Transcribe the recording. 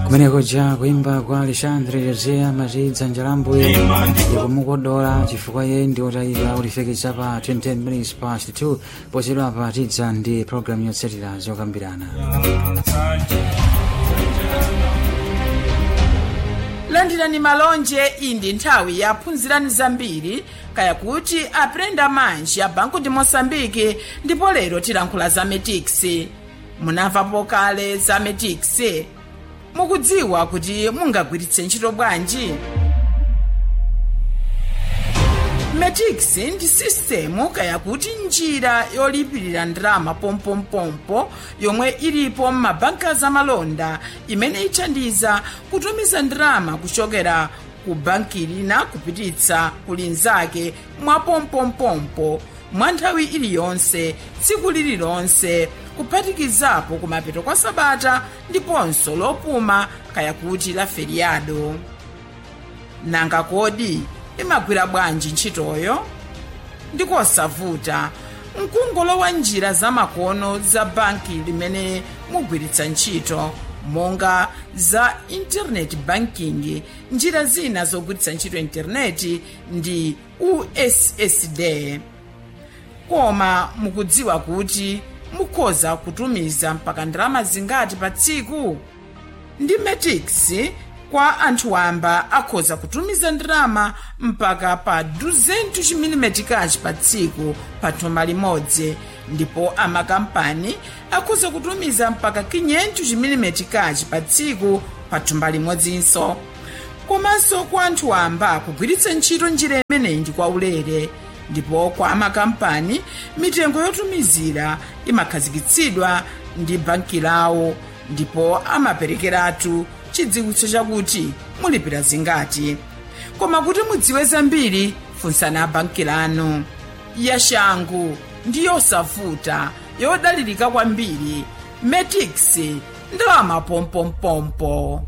kumeneko ja kuimba kwa alexandre josea mazidza njalambuye ikumukodola chifukwa iye ndi otayika utifekitsa pa 20 minutes past 2 pochedwa pa tidza ndi programu yotsatira zokambirana landirani malonje iyi ndi nthawi ya phunzirani zambiri kaya kuti aprenda manji ya banku ndi mosambiki ndipo lero tilankhula za metix munamvapo kale za metix mukudziwa kuti mungagwiritse ntchito bwanji metix ndi sistemu kaya kuti njira yolipirira ndalama pompompompo yomwe ilipo m'mabanka zamalonda imene ithandiza kutumiza ndalama kuchokera ku banki lina kupititsa ku linzake mwa pompompompo mwa nthawi iliyonse tsiku lililonse kuphatikizapo kumapeto kwa sabata ndiponso lopuma kaya kuti la feriado nanga kodi imagwira bwanji ntchitoyo ndikosavuta mkungolowa njira zamakono za banki limene mugwiritsa ntchito monga za internet banking njira zina zogwiritsa ntchito intaneti ndi ussd koma mukudziwa kuti mukhoza kutumiza mpaka ndalama zingati pa tsiku ndi metix kwa anthu wamba akhoza kutumiza ndalama mpaka pa 200 chimilimetikachi pa tsiku pa thumba limodzi ndipo amakampani akhoza kutumiza mpaka 500 chimilimetikachi pa tsiku pa thumba limodzinso komanso kwa anthu wamba kugwiritsa ntchito njira imeneyi ndi kwaulere ndipo kwa amakampani mitengo yotumizira imakhazikitsidwa ndi banki lawo ndipo amaperekeratu chidziwitso chakuti mulipira zingati koma kuti mudziwe zambiri funsani banki lanu yashangu ndi yosavuta yodalirika kwambiri metix ndalama pompompompo